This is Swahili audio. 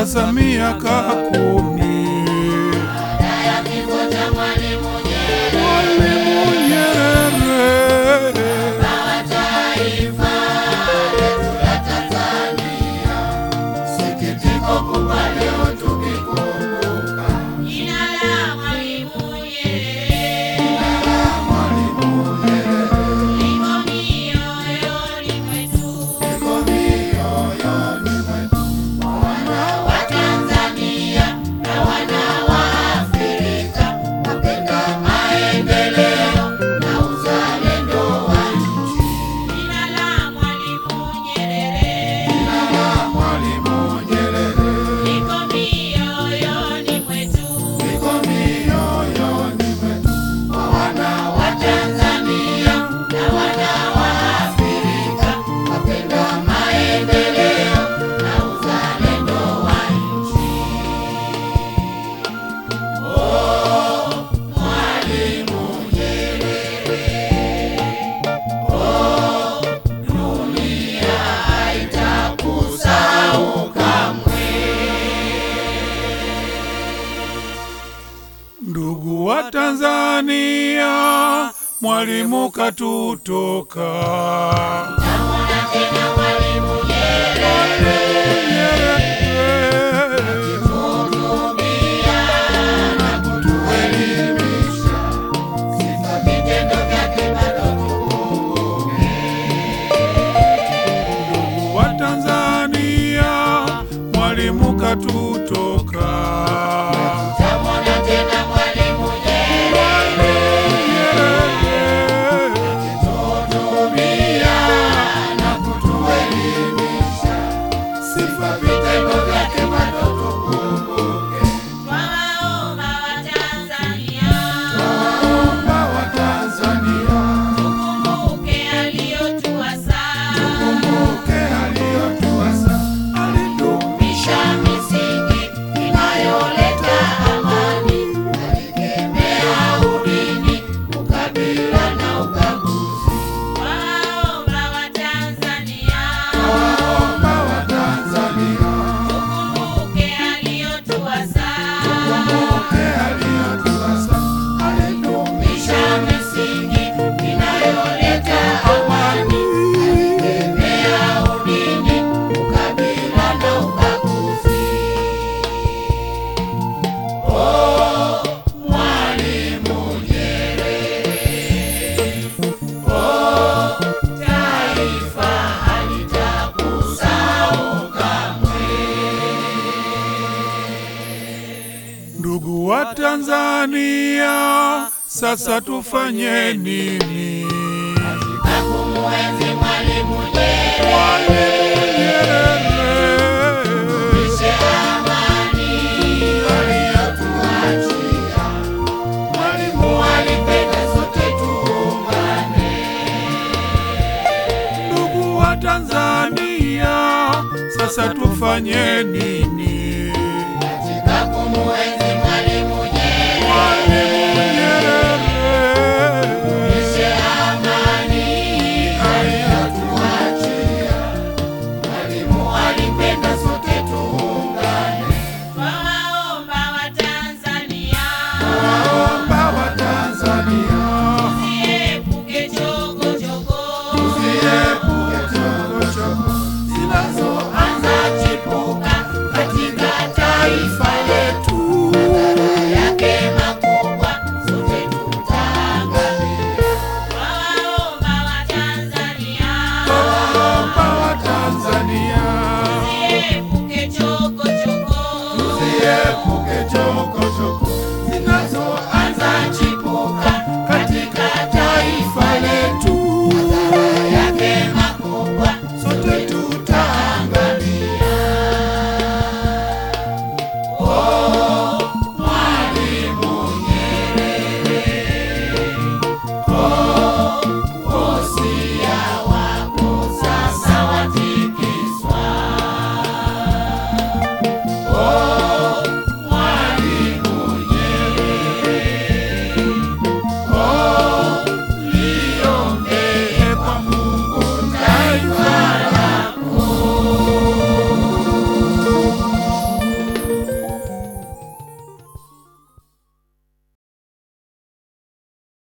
sasa miaka kumi. baada ya kifo cha Mwalimu Nyerere, Mwalimu Nyerere baba wa taifa letu la Tanzania, sikitiko kubwa leo tukikumbuka jina la Mwalimu Nyerere, Mwalimu Nyerere liko mioyoni mwetu, iko mioyoni mwetu. wana wa Tanzania na wana wa Afrika, wapenda maendeleo na uzalendo wa nchi. Jina la Mwalimu Nyerere Mwalimu Nyerere liko mioyoni mwetu, iko mioyoni mwetu. wana wa Tanzania na wana wa Afrika, wapenda maendeleo na uzalendo wa nchi. Oh, Mwalimu Nyerere, oh, dunia haitakusahau kamwe. Ndugu wa Tanzania, Mwalimu katutoka. Namwona tena Mwalimu Nyerere Nyerere kuhudumia na kutuelimisha, sifa vitendo vyake bado tukumbuke. wa Tanzania, Mwalimu katutoka. Namwona tena Mwalimu Nyerere Nyerere kuhudumia na kutuelimisha, sifa vitendo vyake bado tukumbuke. Twawaomba Watanzania Omba wa Tanzania, tukumbuke aliyotuasa kumbuke aliyotuasa, Misha misingi inayoleta amani, alikemea udini, ukabila na ubaguzi. Waomba Watanzania Omba wa Tanzania, tukumbuke aliyotuasa, kumbuke aliyotuasa, Misha misingi inayoleta amani, alikemea udini, ukabila na ubaguzi. Oh, Mwalimu Nyerere. Oh, taifa halitakusahau kamwe. Ndugu wa Tanzania, sasa tufanye nini? Na kumuenzi Mwalimu Nyerere, Nyerere ishe amani aliyotuachia. Mwalimu alipenda sote tuungane. Ndugu wa Tanzania, sasa tufanye nini? katika kumuenzi